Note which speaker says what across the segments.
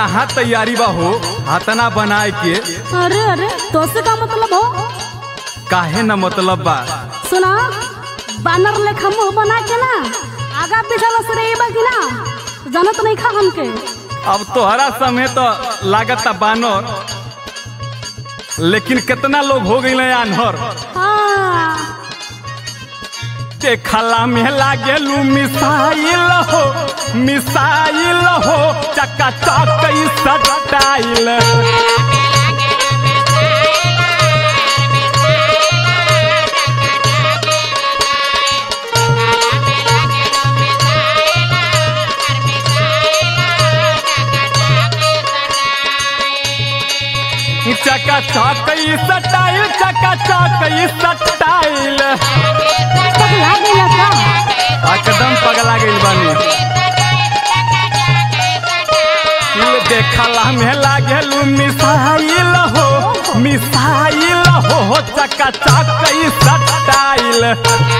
Speaker 1: कहाँ तैयारी बा हो हाथना बनाए के
Speaker 2: अरे अरे तो से का मतलब हो
Speaker 1: काहे न मतलब बा
Speaker 2: सुना बानर लेखा मुंह बना के ना आगा पीछा से रही बा कि ना जानत नहीं खा हमके
Speaker 1: अब तोहरा समय तो लागत बानर लेकिन कितना लोग हो गई आन्हर
Speaker 2: हाँ
Speaker 1: देखला में लागेलू मिसाइल हो मिसाइल हो चक्का चौक सटाइल चक्का चौक सटाइल चक्का चौक सटाइल
Speaker 2: पगला गया का
Speaker 1: एकदम पगला गइल बानी ये देखला में लागेलू मिसाइल हो मिसाइल हो चक्का चौक सटाइल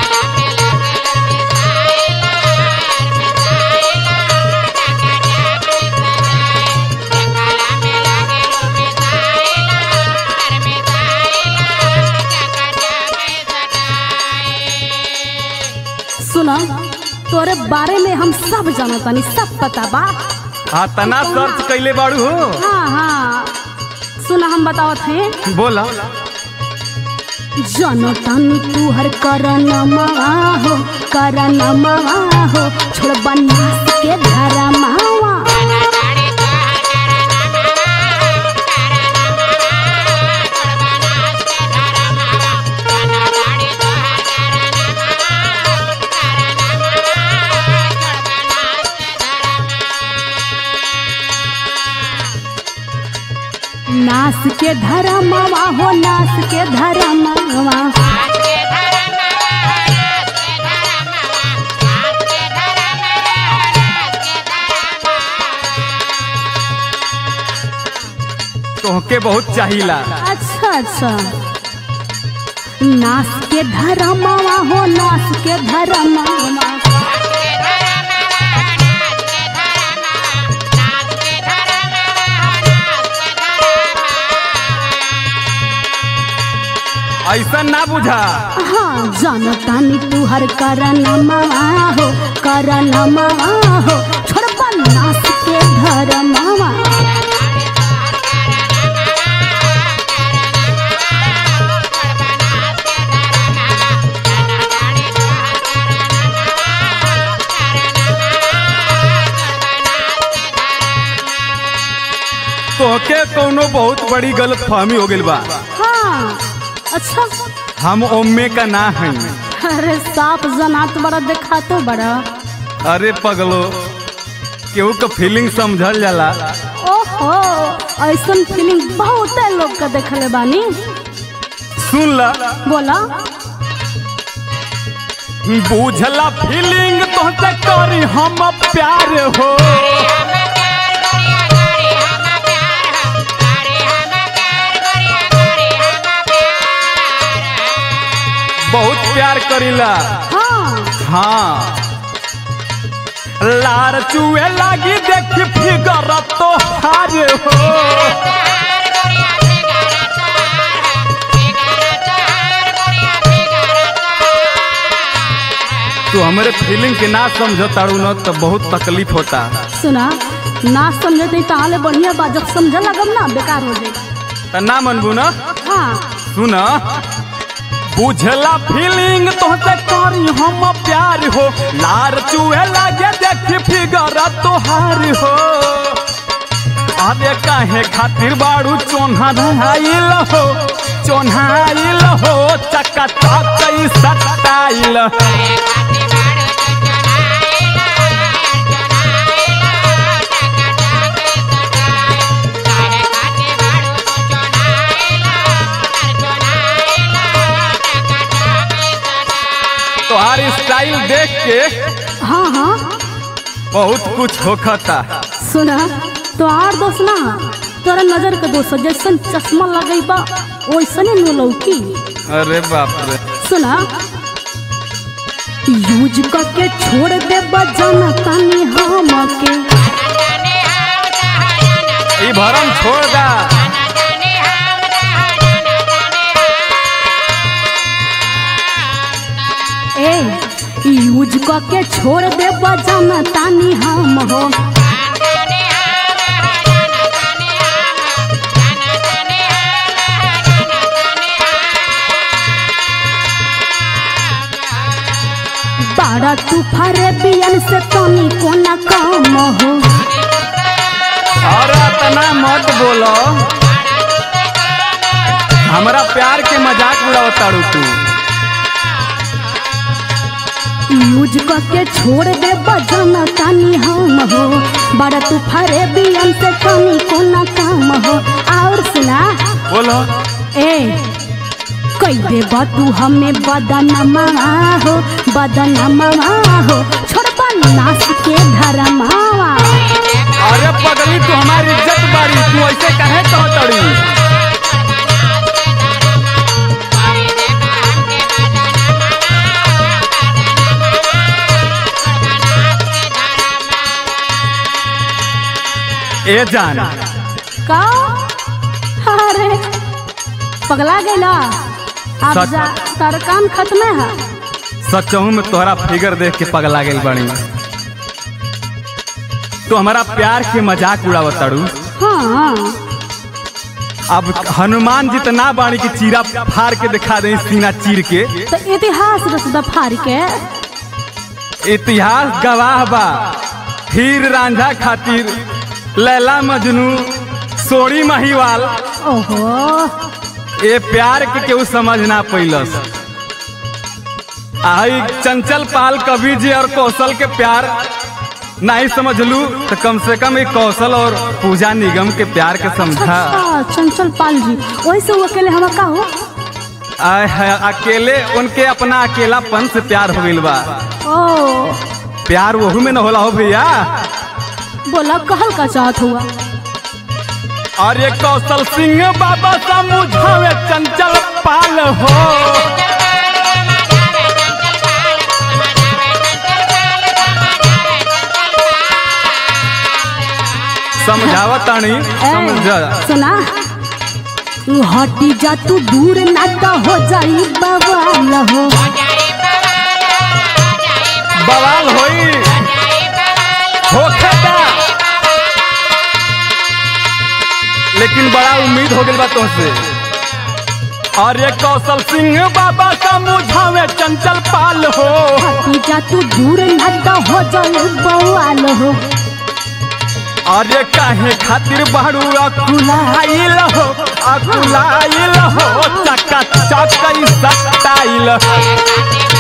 Speaker 2: सुना तोरे बारे में हम सब जानतानी सब पता बा
Speaker 1: हाँ तना सर्च कैले बाड़ू हो
Speaker 2: हाँ हाँ सुना हम बतावत हैं
Speaker 1: बोला
Speaker 2: जनतानी तू हर करनमा हो करनमा हो छोड़ बनास के धरमावा नास के धरमावा हो नास के धरमावा
Speaker 1: तोहके बहुत चाहिला
Speaker 2: अच्छा अच्छा नास के धरमावा हो नास के धरमावा
Speaker 1: ऐसा ना बुझा
Speaker 2: हाँ जानतानी तू हर करनमा हो करनमा हो छोड़ बनास के धरमावा
Speaker 1: तोहके कोनो बहुत बड़ी गलत फहमी हो गइल बा
Speaker 2: हाँ अच्छा
Speaker 1: हम ओम्मे का ना है
Speaker 2: अरे साफ जनात बड़ा देखा तो बड़ा
Speaker 1: अरे पगलो केहू का फीलिंग समझल जाला
Speaker 2: ओहो ऐसन फीलिंग बहुत लोग का देखले बानी
Speaker 1: सुन ला
Speaker 2: बोला
Speaker 1: बुझला फीलिंग तोहसे करी हम प्यार हो बहुत प्यार करीला
Speaker 2: हाँ
Speaker 1: हाँ लार चुए लागी देख फिगर तो हार हो तू हमारे फीलिंग के ना समझ तारू न तो बहुत तकलीफ होता
Speaker 2: सुना ना समझे तो ताले बढ़िया बा जब समझे लगम ना बेकार हो जाए
Speaker 1: त ना मनबू न
Speaker 2: हाँ
Speaker 1: सुन बुझला फीलिंग तोहसे करी हम प्यार हो लार चुए लागे देख फिगर तोहार हो अरे काहे खातिर बाड़ू चोन्हा धराइल हो चोन्हाइल हो चक्का चकई सटाइल तोहार स्टाइल देख के
Speaker 2: हाँ हाँ
Speaker 1: बहुत कुछ होखता
Speaker 2: सुना तो आर दोस्त ना तोरा नजर के दोस्त जैसन चश्मा लगई बा वैसने नु लौकी
Speaker 1: अरे बाप रे
Speaker 2: सुना यूज करके छोड़ दे बजाना तानी हम के
Speaker 1: ई भरम छोड़ दा
Speaker 2: ए यूज क के छोड़ दे बजाना तानी हम हो बाड़ा तू फरे बियन से तनी कोना कम हो
Speaker 1: और इतना मत बोलो हमरा प्यार के मजाक उड़ावताड़ू तू
Speaker 2: यूज क के छोड़ दे बजाना तानी हम हो बाड़ा तू फरे बियन से तनी कोना कम हो और सुना
Speaker 1: बोलो
Speaker 2: ए कई दे तू हमें बदनमा हो बदनमा हो छोड़बा नास के धरमावा
Speaker 1: अरे पगली तू हमारी इज्जत बारी तू ऐसे कहे कहतड़ी ए जान
Speaker 2: का अरे पगला गईला अब
Speaker 1: सच-
Speaker 2: जा तार काम खत्म है
Speaker 1: सचहू में तोहरा फिगर देख के पगला गई बड़ी तू हमारा प्यार के मजाक उड़ावताड़ू
Speaker 2: हाँ
Speaker 1: अब हनुमान जितना बाणी की चीरा फाड़ के दिखा दे सीना चीर के
Speaker 2: तो इतिहास रस दफार के
Speaker 1: इतिहास गवाह बा हीर रांझा खातिर लैला मजनू सोड़ी महिवाल
Speaker 2: ओहो
Speaker 1: ए प्यार के केहू समझ ना पैलस आई चंचल पाल कवि जी और कौशल के प्यार नहीं समझलू तो कम से कम एक कौशल और पूजा निगम के प्यार के समझा
Speaker 2: अच्छा चंचल पाल जी वैसे वो अकेले हम का हो
Speaker 1: आय है अकेले उनके अपना अकेलापन से प्यार हो गइल बा
Speaker 2: ओ
Speaker 1: प्यार वहू में न होला हो भैया
Speaker 2: बोला कहल का चाहत हुआ
Speaker 1: और ये कौशल सिंह बाबा समझावे चंचल पाल हो समझावतानी समझा
Speaker 2: ए, सुना हटी जा तू दूर ना तो हो जाई बवाल हो
Speaker 1: बवाल होई होखेदा लेकिन बड़ा उम्मीद हो गइल बा तुमसे और ये कौशल सिंह बाबा समझावे चंचल पाल हो
Speaker 2: हटी जा तू दूर ना तो हो जाई बवाल हो
Speaker 1: और ये काहे खातिर बाड़ू अकुलाइल हो अकुलाइल हो चका चक सटाइल